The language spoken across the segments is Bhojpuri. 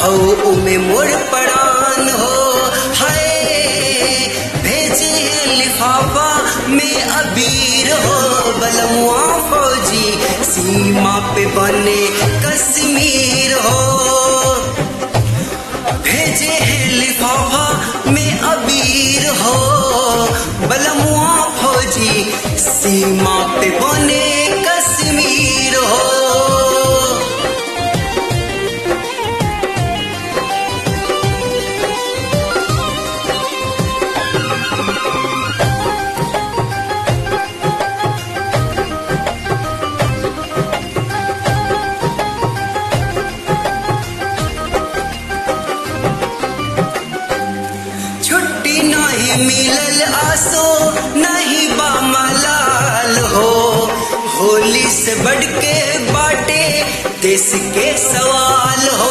हौ उमे मोर पड़ान हो हाय भेजे लिफाफा में अबीर हो बलमुआ फौजी सीमा पे बने कश्मीर हो भेजे हैं लिफाफा में अबीर हो बलमुआ फौजी सीमा पे बने कश्मीर हो छुट्टी नहीं मिलल आसो नहीं बा मलाल हो होली से बढ़ के बाटे देश के सवाल हो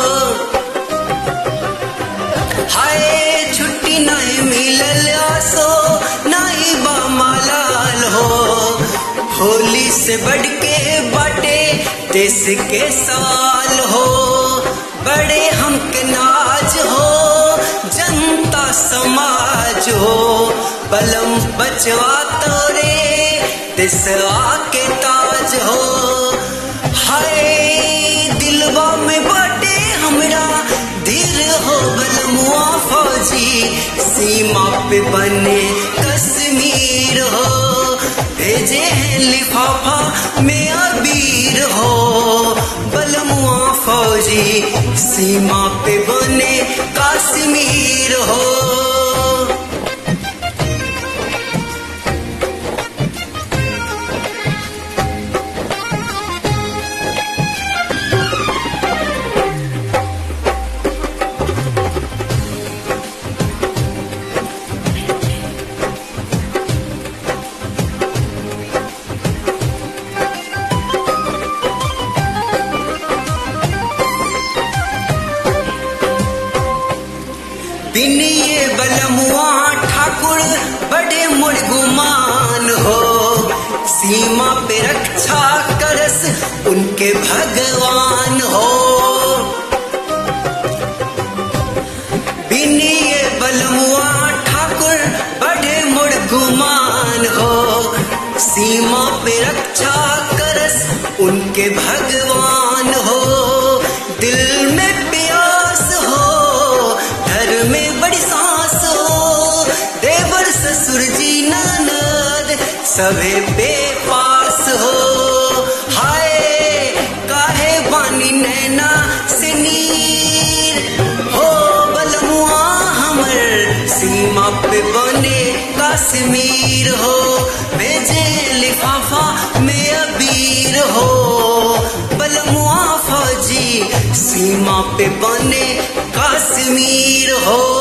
हाय छुट्टी नहीं मिलल आसो नहीं बा मलाल हो होली से बढ़ के बाटे देश के सवाल हो बड़े हमके नाज हो जनता समाज हो बलम बचवा तोरे दिसवा के ताज हो हाय दिलवा में बाटे हमरा दिल हो बलमुआ फौजी सीमा पे बने कश्मीर हो भेजे हैं लिफाफा में अबीर हो बलमुआ फौजी सीमा पे बने कश्मीर हो बिनिए बलमुआ ठाकुर बड़े मुर्गुमान हो सीमा पे रक्षा करस उनके भगवान हो बिनिए बलमुआ ठाकुर बड़े मुर्गुमान हो सीमा पे रक्षा करस उनके भगवान हो दिल में प्यास हो घर में बड़ी सांस हो देवर ससुर जी ननद सभे पे पास हो हाय काहे बानी नैना से नीर हो बलमुआ हमर सीमा पे बने कश्मीर हो भेजे लिफाफा में अबीर हो बलमुआ फौजी सीमा पे बने कश्मीर हो